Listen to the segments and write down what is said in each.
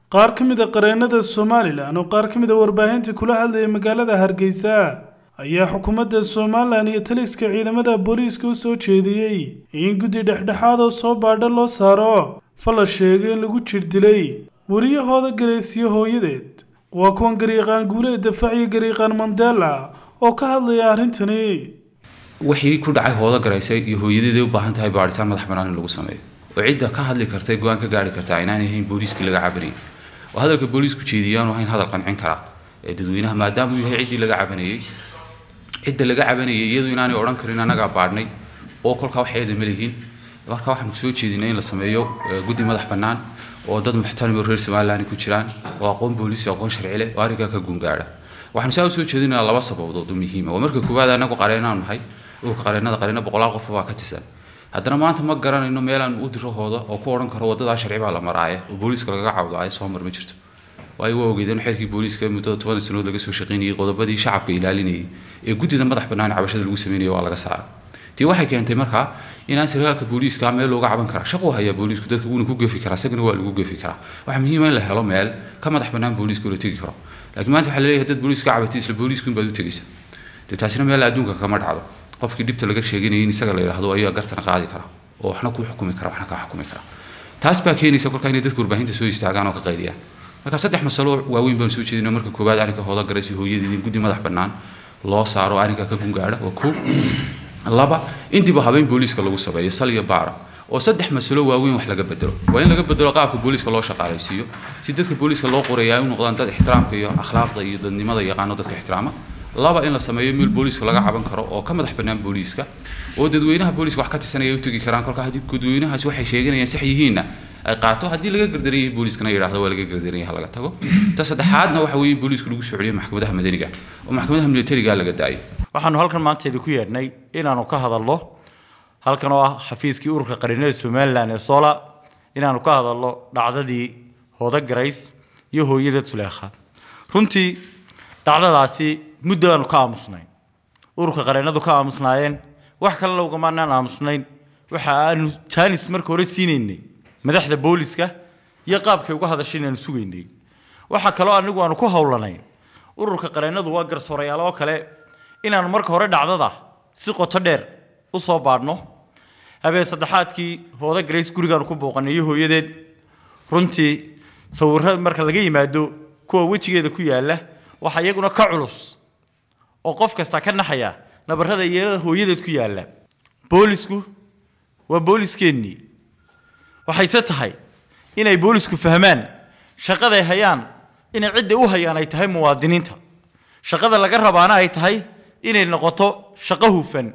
qaar ka mid a qareennada somalilan oo qaar ka mid a warbaahinta kula hadlayay magaalada hargeysa ayaa xukuumadda somalilan iyo taliska ciidamada booliiska u soo jeediyey in guddi dhexdhexaad oo soo baadha loo saaro fala sheegay in lagu jir dilay wariyahooda garaysiyo hooyadeed waa kuwan gariiqaan guuleed dafaac iyo gariiqaan mandela oo ka hadlaya arrintani wixii ku dhacay hoodo garaysay iyo hooyadeeday u baahan tahay baadhitaan madax bannaan in lagu sameeyo oo cidda ka hadli karta go-aan ka gaari kartaa inaan ahayn booliiskii laga cabanayay oo hadalka booliisku jeediyaan ahayn hadal qancin kara ee dadweynaha maadaama uu yahay ciddii laga cabanayay cidda laga cabanayay iyadu inaanay odhan karin annagaa baadhnay oo kolkaa wax eeda ma lihiin marka waxaan soo jeedinay in la sameeyo guddi madax bannaan oo dad muxtarimi reer somaliland ku jiraan oo aqoon booliis iyo aqoon sharci leh oo arrinkaa ka guungaadha waxaan saa u soo jeedinayaa laba sababood oo muhiima waa marka koowaad annagu qareenaan nahay urka qareennada qareeno boqolaal qof baa ka tirsan haddana maanta ma garanayno meelaan u diro hooda oo ku odhan karo wadadaa sharci baa la maraaye oo booliiska lagaga cawdaayo soo mar ma jirto waayo waa ogeedeen xeerkii booliiska muddada toban sanood laga soo shaqaynayay qodobadii shacabka ilaalinayay ee guddida madax bannaan cabashada lagu sameynaya waa laga saaray tii waxay keentay markaa inaan sarkaalka booliiska meel looga caban karaa shaquu hayaa booliisku dadka wuuna ku gefi karaa isagana waa lagu gefi karaa waxaa muhiima in la helo meel ka madax bannaan booliiska oo la tegi karo laakiin maanta waxaa laleeyahay dad booliiska cabatay isla booliisku in baad u tegaysa dee taasina meel adduunka kama dhacdo qofkii dhibta laga sheeganayay in isaga la yidhaahdo ayaa gartana qaadi kara oo waxna ku xukumi kara waxna kaa xukumi kara taas baa keenaysa kolkaa inay dadka warbaahinta soo istaagaan oo ka qaydiyaan marka saddex masalo waaweyn baan soo jeedinay marka koowaad arrinka hooda garaysi hooyadii in guddi madax bannaan loo saaro arrinka ka gungaadha waa koo laba in dib u habeyn booliiska lagu sameeyo sal iyo baara oo saddex masalo waaweyn wax laga bedelo waa in laga bedelo qaabka booliiska loo shaqaalaysiiyo si dadka booliiska loo qorayaa u noqdaan dad ixtiraamka iyo akhlaaqda iyo dadnimada yaqaano dadka ixtiraama laba in la sameeyo meel booliiska laga caban karo oo ka madax bannaan booliiska oo dadweynaha booliiska wax ka tirsanaya u tegi karaan kolka haddii dadweynahaasi waxay sheeganayaan sax yihiinna ay qaato haddii laga gardaran yahay booliiskana yidhaahdo waa laga gardaran yahay laga tago ta saddexaadna waxa weeye booliisku lagu socoliyo maxkamadaha madaniga oo maxkamadaha militariga laga daayo waxaanu halkan maanta idinku yeedhnay inaanu ka hadalno halkan oo ah xafiiskii ururka qarinada somalilan ee sola inaanu ka hadalno dhacdadii hooda garays iyo hooyada tuleekha runtii dhacdadaasi muddo aanu ka aamusnayn ururka qareennadu ka aamusnaayeen wax kalena ugamaanaan aamusnayn waxa aanu jaanis marka hore siinaynay madaxda booliska iyo qaabkay uga hadashay inaanu sugaynay waxa kaloo anigu aanu ku howlanayn ururka qareennadu waa garsoorayaal oo kale inaanu marka hore dhacdada si qoto dheer u soo baadhno habeen saddexaadkii hooda grace gurigaanu ku booqanay iyo hooyadeed runtii sawirro marka laga yimaado kuwa wejigeeda ku yaalla waxaa iyaguna ka culus oo qof kasta ka naxaya nabarrada iyada hooyadeed ku yaalla boolisku waa booliskeenii waxayse tahay inay boolisku fahmaan shaqaday hayaan inay cidda u hayaan ay tahay muwaadiniinta shaqada laga rabaana ay tahay inay noqoto shaqo hufan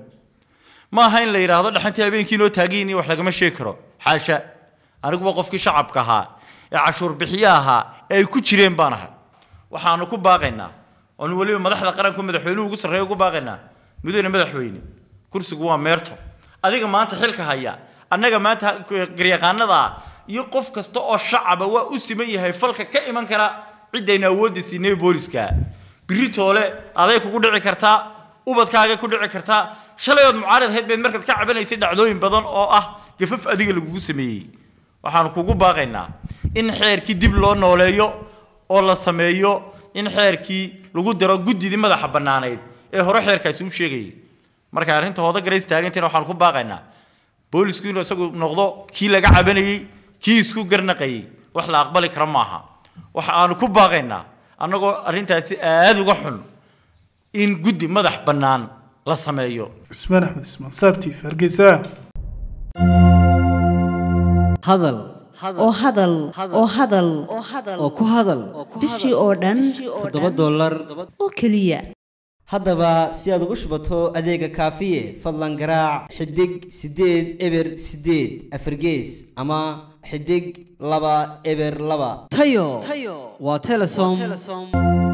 ma aha in la yidhaahdo dhaxantii habeenkii noo taagiin iyo wax lagama sheegi karo xaasha aniguba qofkii shacabka ahaa ee cashuur bixiye ahaa ee ay ku jireen baan ahay waxaanu ku baaqaynaa oonu weliba madaxda qaranku madaxweynuhu ugu sarreeya ugu baaqaynaa mudane madaxweyne kursigu waa meerto adiga maanta xilka haya annaga maanta garyaqaanada ah iyo qof kasta oo shacaba waa u siman yahay falka ka iman kara ciddayna awoodda siinay booliska biri toole aday kugu dhici kartaa ubadkaaga ku dhici kartaa shalay ood mucaarad ahayd bayd markaad ka cabanaysay dhacdooyin badan oo ah gafaf adiga lagugu sameeyey waxaanu kugu baaqaynaa in xeerkii dib loo nooleeyo oo la sameeyo in xeerkii lagu daro guddidii madaxa bannaanayd ee hore xeerkaasi u sheegayay marka arrinta hooda garays taagantiina waxaanu ku baaqaynaa boolisku inuu isagu noqdo kii laga cabanayey kii isku garnaqayey wax la aqbali kara maaha waxa aanu ku baaqaynaa annagoo arrintaasi aada uga xun in guddi madax bannaan la sameeyo ismaan axmed ismaan saabtiif hargeysa hadal oo hadal oo hadal oo ku hadal bishii oo dhan toddoba dollar oo keliya haddaba si aad ugu shubato adeega kaafiye fadlan garaac xidig siddeed eber siddeed afargees ama xidig laba eber laba tayo waa telesom